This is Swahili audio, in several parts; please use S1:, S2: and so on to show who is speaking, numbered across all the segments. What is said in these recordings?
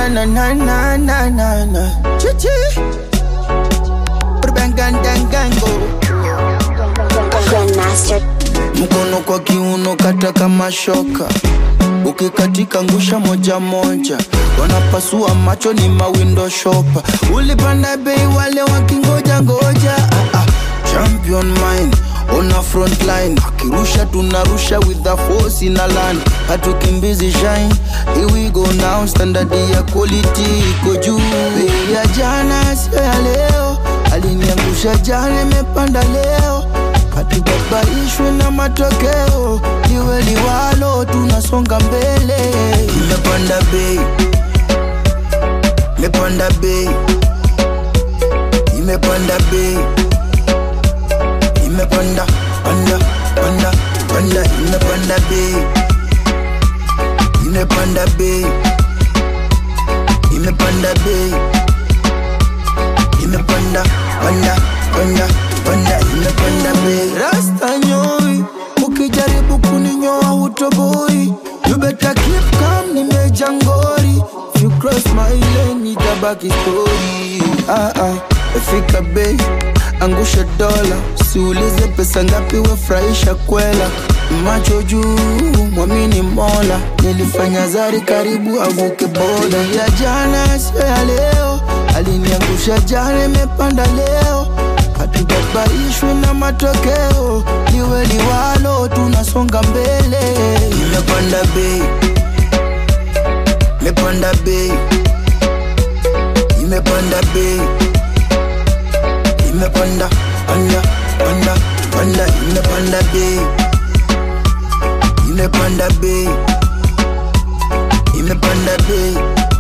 S1: na na na na na na na Chichi Urbangandangango
S2: Grandmaster.
S1: Mkono kwa kiuno kata kama shoka ukikatika ngusha moja moja, wanapasua macho ni mawindo shopa. Ulipanda bei wale wakingoja ngoja, ah, ah. champion mind ona front line, akirusha tunarusha with the force ina land, hatukimbizi shine. Here we go now, standard ya quality iko juu. Bei ya jana sio ya leo, aliniangusha jana, imepanda leo hatubabaishwe na matokeo, liwe liwalo, tunasonga mbele. Imepanda bei, imepanda bei, imepanda bei, imepanda panda panda panda, imepanda bei, imepanda bei, imepanda bei, imepanda panda panda panda, imepanda bei. Rasta nyoi, ukijaribu kuninyoa hutoboi. You better keep calm, nimeja ngori. If you cross my lane, itabaki story. Ah ah, fika bei, angusha dola, siulize pesa ngapi, wefurahisha kwela. Macho juu, mwamini Mola, nilifanya zari karibu avuke boda. Ya jana sio ya leo, aliniangusha jana, imepanda leo hatubabaishwe na matokeo, liwe liwalo, tunasonga mbele. Imepanda bei, imepanda bei, imepanda bei, imepanda panda panda panda, imepanda bei, imepanda bei, imepanda bei,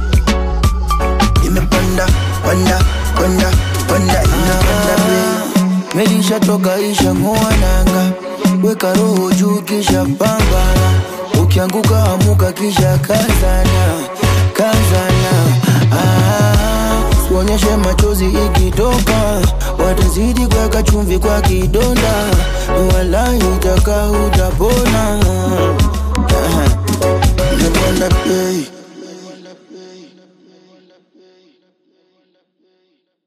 S1: imepanda panda panda panda, imepanda bei. Melisha toka isha ng'oa nanga, weka roho juu kisha pambana, ukianguka amuka kisha kazana, kazana. Ah, uonyeshe machozi ikitoka, watazidi kuweka chumvi kwa kidonda, wala itaka utapona. Ah, Imepanda bei